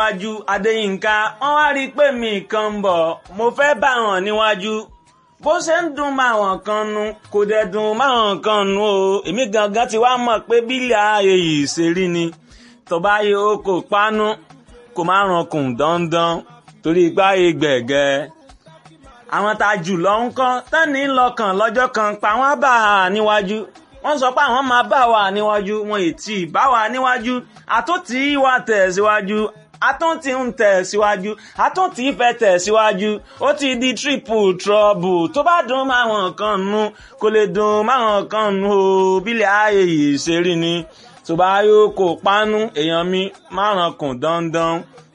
níwájú adéyínká wọ́n wá rí i pé mi kan ń bọ̀ mo fẹ́ bá wọn níwájú bó ṣe ń dùn máwọn kan nu kò dẹ̀ dùn máwọn kan nu o èmi gangan ti wá mọ̀ pé bílẹ̀ ayé yìí ṣe rí ni tọ́ba yẹ o kò pánú kò má rankùn dandan torí ipá yẹ gbẹ̀gẹ́ àwọn tá a jù lọ ń kọ́ tẹ́ni lọ́kàn lọ́jọ́ kan pa wọ́n bá a níwájú wọ́n sọ pé àwọn máa bá wa níwájú wọn ì tí ì bá wa níwájú àtúntì wa tẹ̀ síwájú àtúntì ń tẹ̀ síwájú àtúntì fẹ́ tẹ̀ síwájú ó ti di triple trouble tó bá dùn máwọn kan nu kò lè dùn máwọn kan nu o bílẹ̀ ayé yìí ṣe rí ni tó bá yóò kó pánú èèyàn mi márùn kùn dandan